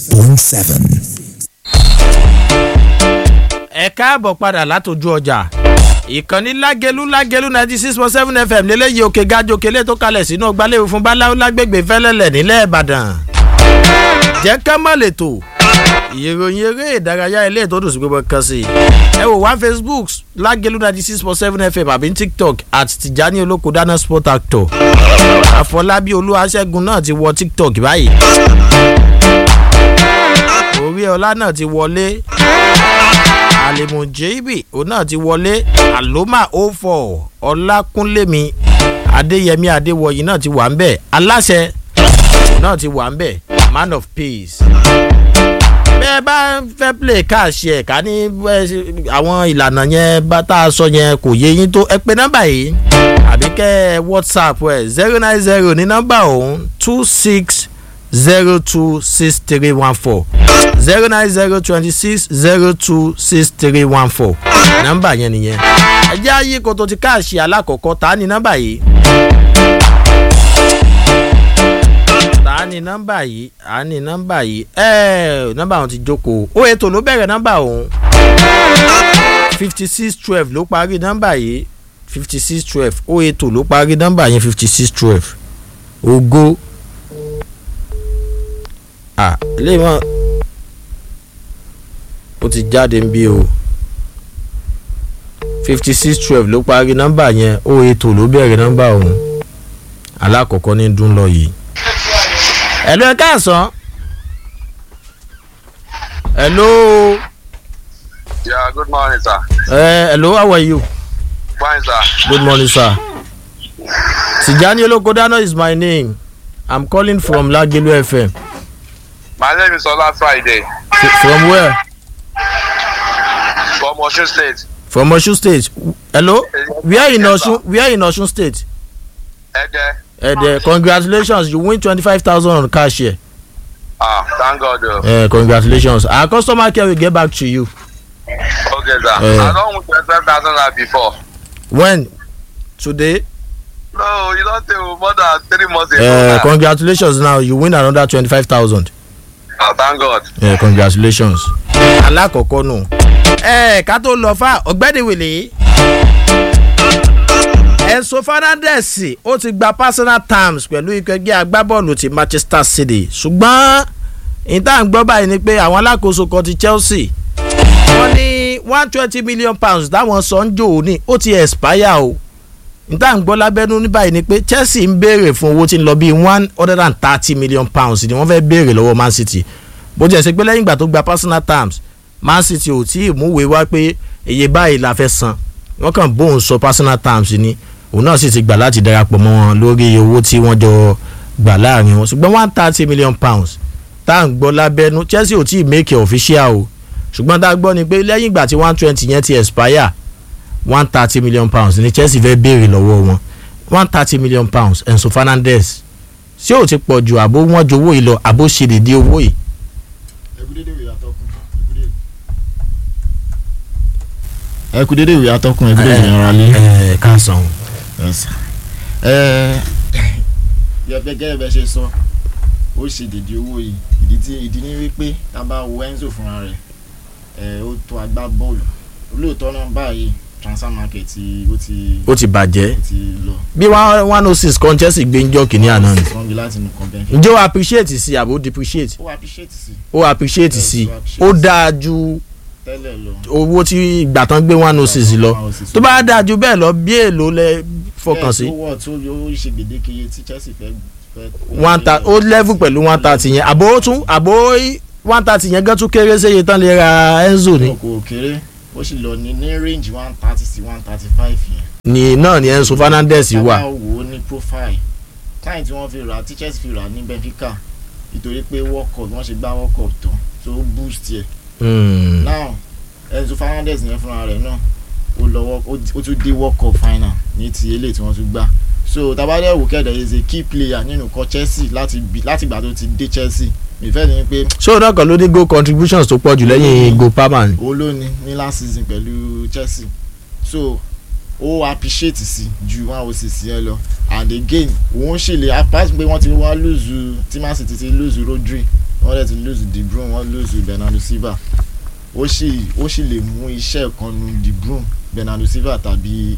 point seven. ẹ káàbọ̀ padà látòjú ọjà ìkànnì lágẹlú lágẹlú ninety six point seven fm lélẹ́yìí òkè gájò kélé tó kalẹ̀ sínú ọgbàlẹ́wò fún báláwo lágbègbè fẹ́lẹ́lẹ̀ nílẹ̀ ìbàdàn jẹ́ ká má lè tò ìròyìn eré ìdárayá ilé tó dùn sí gbogbo kan sí ẹ wò wá facebook lágẹlú ninety six point seven fm àbí tiktok àti tìjání olóko dáná sport actor àfọlábí olúwaṣẹ́gun náà ti wọ tiktok báyìí orí ọlá náà ti wọlé alimujebi òun náà ti wọlé aloma o four ọlákúnlémi adéyẹmí adéwọyí náà ti wà ń bẹ aláṣẹ náà ti wà ń bẹ man of peace. bẹ́ẹ̀ bá fẹ́ play cash ẹ̀ ká ní àwọn ìlànà yẹn bá tá a sọ yẹn kò yé yín tó ẹ pé nọ́mbà yìí àbí kẹ́ ẹ whatsapp ẹ̀ zero nine zero ní nọ́mbà òun two six zero two six three one four zero nine zero twenty six zero two six three one four nọ́mbà yẹn nìyẹn ẹjẹ́ ayé kò tó ti káàṣì alákọ̀ọ́kọ́ ta ni nọ́mbà yìí ta ni nọ́mbà yìí ta ni nọ́mbà yìí ẹ́ẹ̀ nọ́mbà òun ti jókòó ó ètò ló bẹ̀rẹ̀ nọ́mbà òun fifty six twelve ló parí nọ́mbà yìí fifty six twelve ó ètò ló parí nọ́mbà yẹn fifty six twelve ògo ah ilé wọn ó ti jáde ń bí o fifty six twelve ló parí nọ́mbà yẹn ó ètò ló bẹ̀rẹ̀ nọ́mbà ọ̀hún alákọ̀ọ́kọ́ ní dún lọ yìí. ẹ̀lú ẹ̀ káàsán. ẹ̀lú. Yeah, good morning, sir. ẹ̀ ẹ̀lú how are you. Fine, sir. good morning sir. tijani olokodano is my name i'm calling from lagelu fm. My name is Ola Friday F- from where. from Osun State. from osun state hello where in Yes, sir. osun where in osun state Ede. ẹdẹ congratulations you win twenty five thousand on cash here Ah, thank God. Uh. uh, congratulations our customer care will get back to you Okay, sir. Eh. I don't win 25,000 naira before. when today No, you don't say more than three months ago. uh, now. congratulations now you win another twenty five thousand Ah, thank God. uh, congratulations. alákọ̀ọ́kọ́ nù. ẹ ká tó lọ fà ọ̀gbẹ́ni wìlì. enso fernandez ó ti gba personal terms pẹ̀lú ikọ̀ ẹgbẹ́ agbábọ́ọ̀lù ti manchester city ṣùgbọ́n ìta ń gbọ́ báyìí ni pé àwọn alákòóso kan ti chelsea wọ́n ní one twenty million pounds táwọn sọ ń jò ó ní ó ti expire o níta ń gbọ́ lábẹ́nú ní báyìí ni pé chelsea ń béèrè fún owó tí ń lọ bíi one hundred and thirty million pounds ni wọ́n fẹ́ béèrè lọ́wọ́ man city bó jẹ́ sí pé lẹ́yìn ìgbà tó gba personal terms man city ò tí ì múwèé wá pé iye báyìí la fẹ́ san wọ́n kàn bóun sọ personal terms ni òun náà sì ti gbà láti darapọ̀ mọ́ wọn lórí owó tí wọ́n jọ gbà láàrin wọn ṣùgbọ́n one thirty million pounds tá à ń gbọ́ lábẹ́nú chelsea ò tí ì make it official o ṣùgbọ́n tá a gbọ́ ni pé lẹ́yìn ìgbà tí one twenty yẹn ti expire one thirty million pounds ni chelsea fẹ́ béèrè lọ́wọ́ wọn one thirty million pounds enso fernandez ṣé ò ti pọ̀ ju àbó wọ́n jowó yìí lọ àbó ṣe dédé owó yìí. ẹ kú dédé ìwé atọ́kùn ẹ kú dédé ìyẹn ara lé. ẹ ká san. ẹ gẹ́gẹ́ bẹ́ẹ̀ ṣe sọ ó ṣe dèdè owó yìí ìdí tí ìdí ní wípé tá a bá wo enzo fúnra rẹ̀ ẹ ó tó agbá bọ́ọ̀lù olóòótọ́ náà báyìí transfer market ti ó ti ó ti bàjẹ́ ó ti lọ. bí one oh six kan chelsea gbé ń jọ kìíní àná ni wọ́n gbé láti nù kan bẹ́ẹ̀. ǹjẹ́ ó appreciate sí àbó depreciate ó appreciate sí ó appreciate sí ó dáa ju tẹ́lẹ̀ lọ. owó tí ìgbà tán gbé one oh six lọ tó bá dáa ju bẹ́ẹ̀ lọ bí èèlò lẹ fọkàn sí bẹ́ẹ̀ tó wọ̀ tó yóò ṣe gbèdéke iye tí chelsea fẹ́ fẹ́. one ta ó level pẹ̀lú one thirty yẹn àbó ó tún àbó one thirty yẹn gán tún kéré séye tán lè ra enzo ni kò kéré ó sì lọ ní ní range one thirty sí one thirty five yẹn. ni náà ni enzo fernandez wà tábà wò ó ní profile táyì tí wọ́n fi rà tí chelsea fi rà ní benfica nítorí pé world cup wọ́n ṣe gbá world cup tán tó boost yẹ. Hmm. now enzo fernandez yẹn fúnra rẹ̀ náà ó lọ́wọ́ ó tún dé world cup final ní ti eléyìí tí wọ́n tún gbá so tabadẹ wò kẹ́dẹ̀ is a key player nínú ikọ̀ chelsea láti bí- láti ìgbà tó ti dé chelsea ìfẹ́ ni pé ṣé òun náà kàn ló ní goal contributions tó pọ̀ jù lẹ́yìn goal palmer ni. òun ló ní ní last season pẹ̀lú chelsea so ó appreciate sí ju one oh six yẹn lọ and again òun ṣì lè apart pé wọ́n ti wá lùzù tí man city ti lùzù rodri wọ́n dẹ̀ ti lose De Bruyne wọ́n lose Bernardo Silva ó sì ó sì lè mú iṣẹ́ kan nu De Bruyne Bernardo Silva tàbí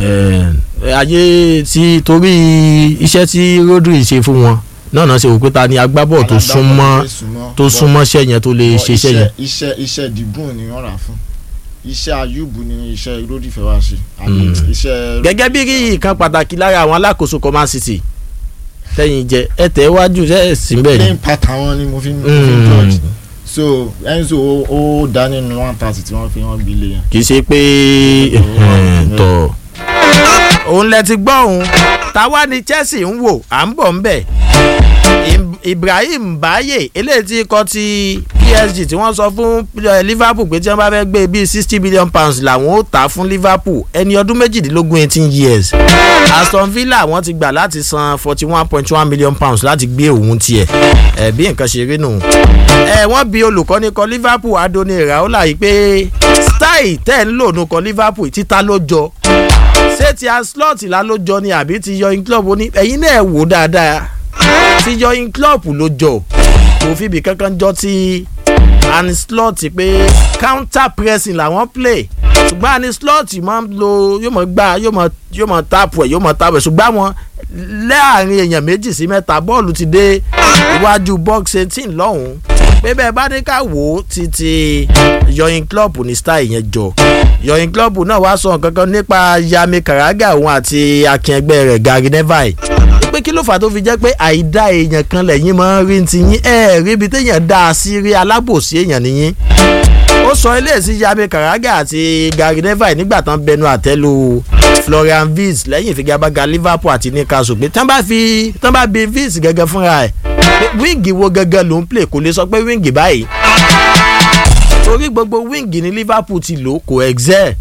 Eh, ayé tí torí iṣẹ́ tí Rodri ṣe fún wọn náà náà ṣe wò pé ta ni agbábọ̀ tó súnmọ́ tó súnmọ́ iṣẹ́ yẹn tó lè ṣe iṣẹ́ yẹn. iṣẹ́ iṣẹ́ De Bruyne ni wọ́n rà fún iṣẹ́ Ayubu ni iṣẹ́ Rodri fẹ́ wá ṣe àbí Mm. iṣẹ́ gẹ́gẹ́ bí rí ìkan pàtàkì lára àwọn alákòóso kan Man City tẹ̀yìn jẹ ẹ tẹ̀ wájú ẹ sì ń bẹ̀ ni. playing pattern wọn ni mo fi mo fi Mm. judge so Enzo ó ó dá nínú one thirty tí wọ́n fi wọ́n gbilé yẹn. kì í ṣe pé Mm. tọ̀ òun lẹ ti gbọ́ òun táwa ni Chelsea ń wò à ń bọ̀ ń bẹ̀ Im- Ibrahim Baye eléyìí tí ikọ̀ ti PSG tí wọ́n sọ fún eh, Liverpool pé tí wọ́n bá fẹ́ gbé bíi sixty billion pounds làwọn ó tà á fún Liverpool ẹni ọdún méjìdínlógún eighteen years Aston Villa wọ́n ti gbà láti san forty one point one million pounds láti gbé òun tiẹ̀ ẹ̀ bí nǹkan ṣe rí nù ẹ wọ́n bi olùkọ́ni kan Liverpool Adoni Iraola yìí pé style tẹ́ ń lò nù kan Liverpool títa ló jọ ṣé ti Ancelotti la ló jọ ni àbí ti yọyin club ó ní ẹ̀yin náà wò dáadáa ti yọyin club ló jọ kò fi ibì kankan jọ ti Ancelotti pé counter pressing làwọn play ṣùgbọ́n Ancelotti máa ń lo yóò mọ̀ gbá yóò mọ̀ yóò mọ̀ tapu ẹ̀ yóò mọ̀ tapu ẹ̀ ṣùgbọ́n àwọn láàrin èèyàn méjì sí mẹ́ta bọ́ọ̀lù ti dé iwájú box eighteen lọ́hùn-ún pé bẹ́ẹ̀ bá ní ká wò ó títí yọyin club ní style yẹn jọ yọyin club náà wá sọ nǹkan kan nípa Yami Karaga òun àti akẹgbẹ́ rẹ̀ Gary Neville pé kí ló fà tó fi jẹ́ pé àìdá èèyàn kan lẹ́yìn máa ń rí ti yín ẹ̀ rí ibi téèyàn dá a sí rí alábòsí èèyàn nìyín ó sọ eléyìí sí Yami Karaga àti Gary Neville nígbà tán bẹnu àtẹ́lu Florian Wirtz lẹ́yìn ìfigagbága Liverpool àti Newcastle pé tán bá fi tán bá bi Wirtz gẹ́gẹ́ fúnra ẹ̀ pé wíǹgì wo gẹ́gẹ́ ló ń play kò lè sọ pé wíǹgì báyìí torí gbogbo wíǹgì ní Liverpool ti lò kò excel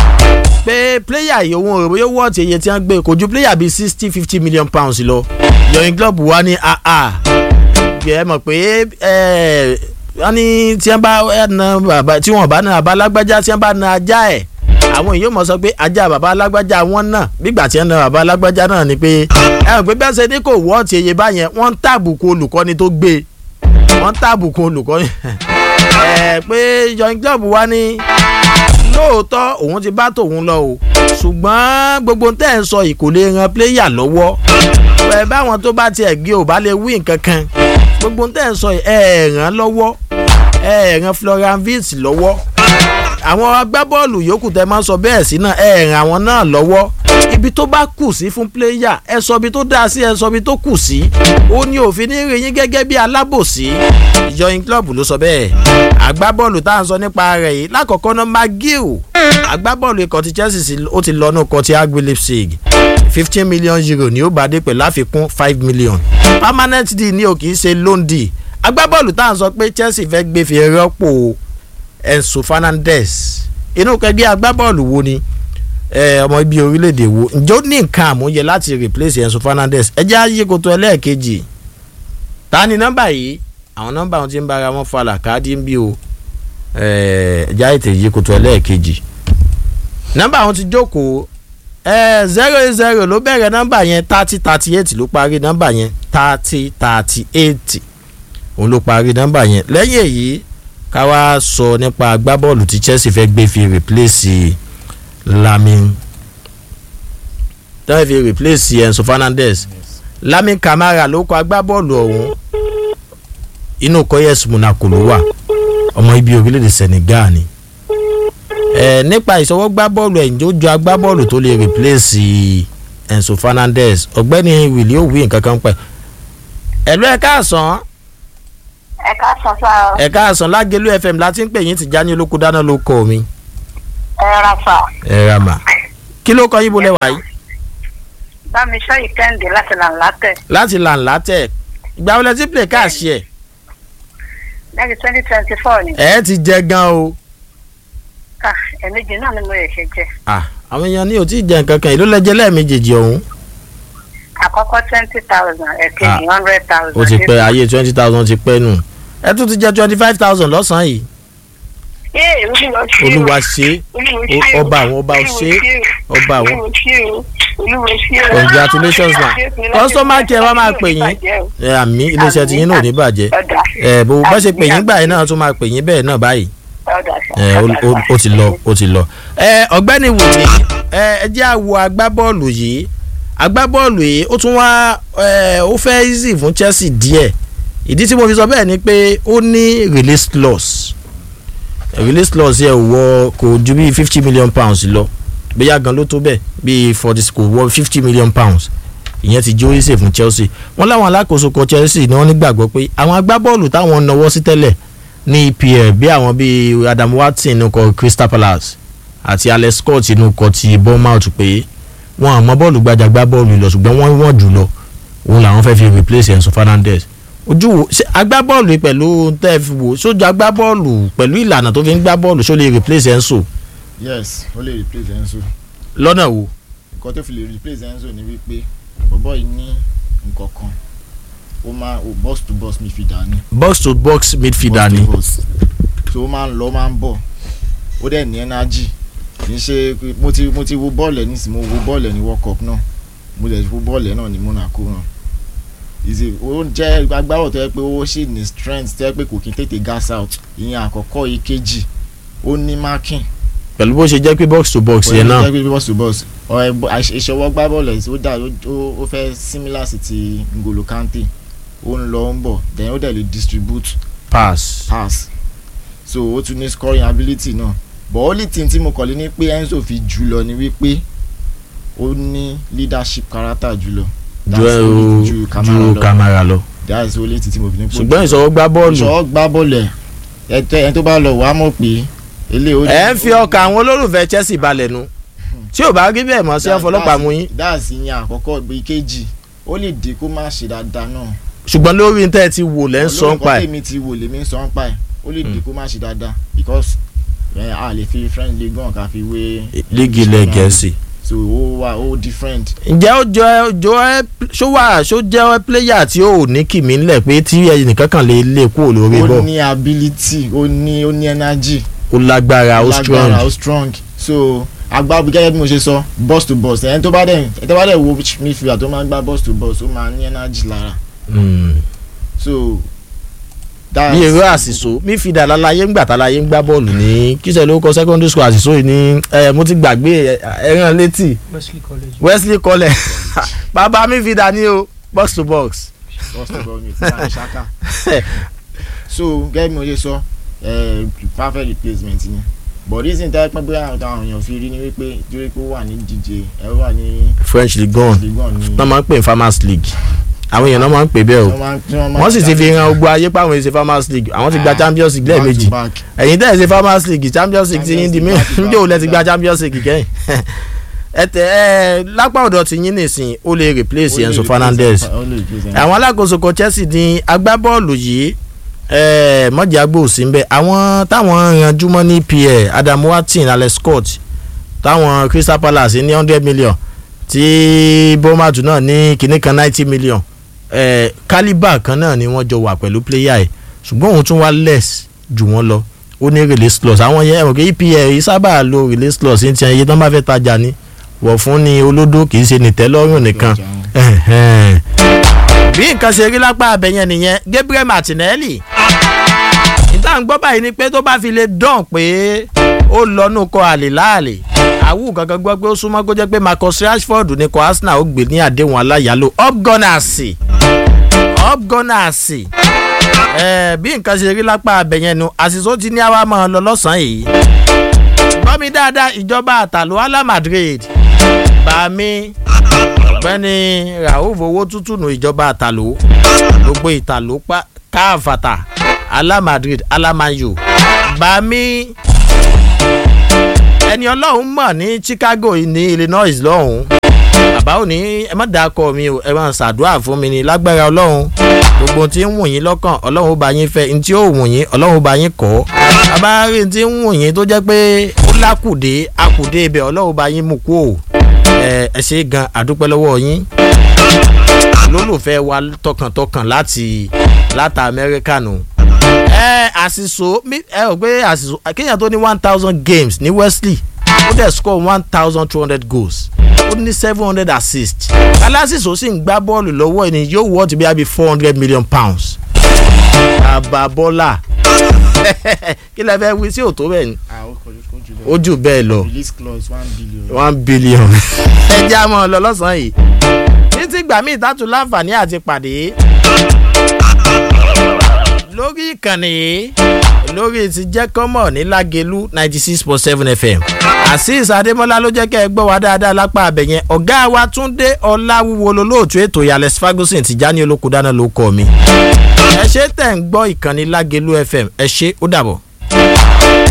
pé pléyà yìí òun òròbó yóò wọ́ọ̀tì iye tí wọ́n gbé kò ju pléyà bíi sixty fifty million pounds lọ yọ̀yìn club wa ní aa ẹ mọ̀ pé ẹ wọ́n ní tí wọ́n bá na bàbá tí wọ́n bá na bàbá alágbájá tí wọ́n bá na ajá ẹ̀ àwọn èèyàn mọ̀ sọ pé ajá bàbá alágbájá wọn náà bígbà tí wọ́n na bàbá alágbájá náà ni pé ẹ mọ̀ pé bẹ́ẹ̀ ṣe ní kò wọ́ọ̀tì iye báyẹn wọ́n ń tàbùkù olùkọ́ni tó gbé wọ́n ń tàbùkù olùkọ́ni ẹ pé yọ̀yìn club wa ní lóòótọ́ òun ti bá tòun lọ o ṣùgbọ́n gbogbo tẹ́ ẹ̀ ń sọ yìí kò lè ran pléyà lọ́wọ́ ẹ báwọn tó bá tiẹ̀ gé ò bá lè wí nǹkan kan gbogbo tẹ́ ẹ̀ ń sọ yìí ẹ ẹ̀ ràn lọ́wọ́ ẹ ẹ̀ ràn Florian Wirtz lọ́wọ́ àwọn agbábọ́ọ̀lù yòókù tẹ́ máa ń sọ bẹ́ẹ̀ sí náà ẹ ẹ̀ ràn àwọn náà lọ́wọ́ ibi tó bá kù sí fún pléyà ẹ sọ ibi tó dáa sí ẹ sọ ibi tó kù sí ó ní òfin ní rí yín gẹ́gẹ́ bí alábòsí ìjọyìn club ló sọ bẹ́ẹ̀ agbábọ́ọ̀lù tá à ń sọ nípa rẹ̀ yìí lákọ̀ọ́kọ́ náà magiu agbábọ́ọ̀lù ikọ̀ ti Chelsea sí ó ti lọ́nù ikọ̀ ti agbe Leipzig fifteen million euro ni ó bá dé pẹ̀lú àfikún five million permanent deal ni o kì í ṣe loan deal agbábọ́ọ̀lù tá à ń sọ pé Chelsea fẹ́ gbé fi rọ́pò Enzo Fernandez inú kẹgbẹ́ agbábọ́ọ̀lù wo ni ọmọ ibi orílẹ̀-èdè wo ǹjẹ́ ó ní nǹkan àmúyẹ láti replace Enzo Fernandez ẹ jẹ́ àyè kòtò ẹlẹ́ẹ̀kejì ta ni nọ́mbà yìí àwọn nọ́mbà wọn ti ń bára wọn falà káàdì ń bí o ẹ jẹ́ àyè tèyí kòtò ẹlẹ́ẹ̀kejì nọ́mbà wọn ti jókòó zero eight zero ló bẹ̀rẹ̀ nọ́mbà yẹn thirty thirty eight ló parí nọ́mbà yẹn thirty thirty eight òun ló parí nọ́mbà yẹn lẹ́yìn èyí ká wá sọ nípa agbábọ́ọ̀lù tí Chelsea fẹ́ gbé fi replace Lamin tẹ́lẹ̀ fi replace Enzo Fernandez Lamin Camara ló kọ agbábọ́ọ̀lù ọ̀hún inú kọ́yẹ̀sì Monaco ló wà ọmọ ibi orílẹ̀-èdè Senegal ni ẹ nípa ìṣọwọ́gbá bọ́ọ̀lù ẹ̀yìn tó jọ agbábọ́ọ̀lù tó lè replace Enzo Fernandez ọ̀gbẹ́ni Willy òwì nǹkan kan pẹ̀ ẹ̀lú ẹ̀ káàsán ẹ káàsán sá o. ẹ̀ káàsán lágẹ̀lú FM láti ń pè yín Tìjání olóko dáná ló kọ́ mi. ẹ ra sá. ẹ ra mà kí ló kọ yín bolẹ̀ wáyé. bámi sọ yìí kẹ́hìndé láti là ń látẹ̀. láti là ń látẹ̀ ìgbà wọlé tí play káàsì ẹ̀. lẹ́yìn twenty twenty four ni. ẹ ti jẹ gan o. ká ẹ̀mejì náà ni mo yẹ ṣe jẹ. ah àwọn èèyàn ní o tí ì jẹ nǹkan kan ìlú lẹ́jẹ̀ lẹ́ẹ̀mejèèjì ọ̀hún. àkọ́kọ́ twenty thousand ẹ̀kejì hundred thousand. ó ti pẹ́ ayé twenty thousand ti pẹ́ nù ẹ tún ti jẹ twenty five thousand lọ́sàn-án yìí. ee olúwa ṣe olúwa ṣe ọba àwọn ọba ṣe ọba àwọn olúwe sí o. congratulations ma customer care wa máa pè yín ẹ àmì iléeṣẹ́ tí yín náà ò ní bàjẹ́ ọ̀dà ẹ bó bá ṣe pè yín gbà yín náà tún máa pè yín bẹ́ẹ̀ náà báyìí ọ̀dà ẹ ó- ó- ó ti lọ ó ti lọ. ẹ ọ̀gbẹ́ni wùmí ẹ ẹ jẹ́ àwọ̀ agbábọ́ọ̀lù yìí agbábọ́ọ̀lù yìí ó tún wá ẹ ó fẹ́ easy fún Chelsea díẹ̀ ìdí tí mo fi sọ bẹ́ẹ̀ ni pé ó ní release clause release clause yẹ wọ kò ju bíi fifty million pounds lọ bóyá gan ló tó bẹ́ẹ̀ bíi forty kò wọ fifty million pounds ìyẹn ti jó easy fún Chelsea wọ́n láwọn alákòóso kan Chelsea ni wọ́n nígbàgbọ́ pé àwọn agbábọ́ọ̀lù táwọn náwó sí tẹ́lẹ̀ ní EPL bí àwọn bíi Adam Watson inú kọ Crystal Palace àti Alex Scott inú kọ ti Bournemouth pé wọn àmọ́ bọ́ọ̀lù gbajà gbá bọ́ọ̀lù lọ ṣùgbọ́n wọ́n wọ́n jù lọ òun làwọn fẹ́ fi replace Enzo Fernandez ojú wo ṣe agbábọ́ọ̀lù yìí pẹ̀lú tẹ́ fi wò sójú agbábọ́ọ̀lù pẹ̀lú ìlànà tó fi ń gbá bọ́ọ̀lù ṣó lè replace Enzo yes ó lè replace Enzo lọ́nà wo nǹkan tó fi lè replace Enzo ni wípé bọ̀bọ̀ yìí ní nǹkan kan ó máa ó box to box midfielder ni box to box midfielder box ni to box so ó máa ń lọ ó máa ń bọ̀ ó dẹ̀ ní energy kì í ṣe pé mo ti mo ti wo bọ́ọ̀lù ẹ̀ nísìnyí mo wo bọ́ọ̀lù ẹ̀ ní world cup náà mo lè wo bọ́ọ̀lù ẹ̀ náà ní Monaco náà ìṣe ó jẹ́ agbábọ̀ tó yẹ pé ó sì ní strength tó yẹ pé kò kí n tètè gas out ìyẹn àkọ́kọ́ ìkejì ó ní marking pẹ̀lú bó ṣe jẹ́ pé box to box yẹn náà pẹ̀lú box to box ọ̀rẹ́ bọ́- àṣ- ìṣọwọ́ gbá bọ́ọ̀lù ẹ̀ ó dà ó- ó fẹ́ similar sí ti N'Golo Kante ó ń lọ ó ń bọ̀ then ó dẹ̀ lè distribute pass pass so ó tún ní scoring ability náà but only thing tí mo kọ̀ lé ní pé Enzo fi jù lọ ni wípé ó ní leadership character jù lọ ju ẹ o ju Kamara lọ that's the only thing tí mo fi ní pé ṣùgbọ́n ìṣọwọ́ gbá bọ́ọ̀lù ìṣọwọ́ gbá bọ́ọ̀lù ẹ̀ ẹ̀ tẹ́- ẹni tó bá lọ wàá mọ̀ pé eléyìí ó ẹ ń fi ọkàn àwọn olólùfẹ́ Chelsea balẹ̀ nu tí ò bá rí bẹ́ẹ̀ mọ́ sí ọ̀fọlọ́pàá mú yín dáàsì yẹn àkọ́kọ́ ìgbé kejì ó lè dé kó má ṣe dáadáa náà. ṣùgbọ́n lórí ní tẹ́ ẹ ti wò lẹ́ ń sọ ń pa olórí ẹ̀ kan tèmi ti wò lèmi ń sọ ń pa ẹ̀ ó lè dé kó má ṣe dáadáa because eh, a lè fi French league gan ká fi wé. líìgì ilẹ̀ Gẹ̀ẹ́sì. so ó wà ó different. ǹjẹ́ ó jọ ẹ jọ ẹ ṣó wà ṣó jẹ́ ẹ pléyà tí ó ní kìmí ńlẹ̀ pé tí ẹnìkan kan lè lè kúrò lórí ó bọ́ ní ability ó ní ó ní energy. ó lágbára ó strong lágbára ó strong so agbábi gẹ́gẹ́ bí mo ṣe sọ boss to boss ẹni tó bá dẹ̀ ẹni tó bá dẹ̀ wo midfielder tó máa ń gbá boss to boss ó máa ní energy lára Mm. so. that's- bí èrò àṣìṣó mífìdá lálàyé ńgbà tálayé ń gbá bọ́ọ̀lù ní kíṣẹ́ ló kọ secondary school àṣìṣó yìí ní ẹ mo ti gbàgbé ẹ- ẹran létí Wesley College. Wesley College bàbá mífìdá ní o box to box. first of all mi ti bá ní ṣáká so gẹ́gẹ́ bí mo ṣe sọ eh, perfect replacement ni but reason tẹ́ pẹ́ bóyá àwọn àwọn èèyàn fi rí ni wípé torí pé ó wà ní díje ẹ ó wà ní French Ligue 1 Ligue 1 ní náà máa ń pè ní Farmers League àwọn èèyàn náà máa ń pè bẹ́ẹ̀ o wọ́n máa ń- tí wọ́n máa ń wọ́n sì ti fi jáde hàn gbogbo ayé pé àwọn èsì Farmers League àwọn ti gba Ah, Champions League back to lẹ́ẹ̀mejì back. ẹ̀yin tẹ́ ẹ̀ ṣe Farmers League Champions League ti yín di mí Champions League, njẹ́ ò lẹ ti gba back to Champions League kẹ́yìn ẹ tẹ ẹ lápá ọ̀dọ̀ ti yín nìsín ó lè replace Ó lè Enzo replace Fernandez ó lè replace Enzo. àwọn alákòóso kan Chelsea ní agbábọ́ọ̀lù yìí eh, mọ̀jà gbòòsì ń bẹ àwọn táwọn ranjú mọ́ ní PL Adam Watson Alex Scott táwọn Crystal Palace ní hundred million tí Bournemouth náà ní kinní kan ninety million eh, calibre kan náà ni wọ́n jọ wà pẹ̀lú player ẹ̀ ṣùgbọ́n òun tún wá less jù wọ́n lọ ó ní release clause àwọn yẹn ẹ̀rọ EPL yìí sábà lo release clause ní tiẹ̀ iye tó ń bá fẹ́ tajà ni wọ̀ fún ni olódó kì í ṣe nìtẹ́lọ́rùn nìkan ẹ̀hẹ́n. bí nǹkan ṣe rí lápá abẹ́yẹn nìyẹn Gabriel Martinelli ìta ń gbọ́ báyìí ni pé tó bá fi lè dán pé ó lọ́nù kọ àlè láàlè àwù kankan gbọ́ pé ó súnmọ́ kó jẹ́ pé Marcus Rashford ní kọ Arsenal ó gbé ní àdéhùn aláyàlò up gunners up gunners ẹ bí nǹkan ṣe rí lápá abẹ́yẹn nu àṣìṣó ti ní àwa máa lọ lọ́sàn-án yìí gbọ́ mi dáadáa ìjọba àtàlù Ala Madrid bá mi ọ̀gbẹ́ni rauf owó tútù nù ìjọba àtàló gbogbo ìtàló pa káfàtà Ala Madrid Ala Man U bami ẹni ọlọ́run mọ̀ ní Chicago ní Illinois lọ́hùn bàbá ò ní ẹ má dáa kọ mi o ẹ máa ṣàdúrà fún mi ní lágbára ọlọ́run gbogbo tí ń wù yín lọ́kàn ọlọ́run ó bá yín fẹ́ ní tí ó wù yín ọlọ́run ó bá yín kọ́ abárí tí ń wù yín tó jẹ́ pé ó lákùdé akùdé ibẹ̀ ọlọ́run ó bá yín mú kú o ẹ ẹ ṣe gan àdúpẹ́ lọ́wọ́ yín lólùfẹ́ wa tọkàntọkàn láti láti Amẹ́ríkà nù. ẹ àṣìṣò mi- ẹ rò pé àṣìṣò kéèyàn tó ní one thousand games ní Wesley ó dẹ̀ score one thousand two hundred goals ó ní seven hundred assists alasis ó sì ń gbá bọ́ọ̀lù lọ́wọ́ ẹni yóò wọ́ ti bí i four hundred million pounds àbábọ́lá kí lẹ fẹ́ wí sí òtó bẹ́ẹ̀ ni ah ó kọjú kọjú ó jù bẹ́ẹ̀ lọ release clause one billion. one billion ẹ jẹ́ àmọ́ lọ lọ́sàn-án yìí títí gbà mí ìtàtù láǹfààní àti pàdé lórí ìkànnì yìí lórí ti jẹ́ kọ́mọ̀ ní lágẹ̀lú ninety six point seven fm azeez adémọlá ló jẹ́ kẹ́ ẹ gbọ́ wá dáadáa lápá abẹ̀yẹn ọ̀gá wa túndé ọláwúwo lolóòtú ètò ìyàlẹ̀ ferguson ti já ní olókùdáná ló kọ́ mi ẹ ṣe tẹ̀ ń gbọ́ ìkànnì lágẹ̀lú fm ẹ ṣe ó dàbọ̀.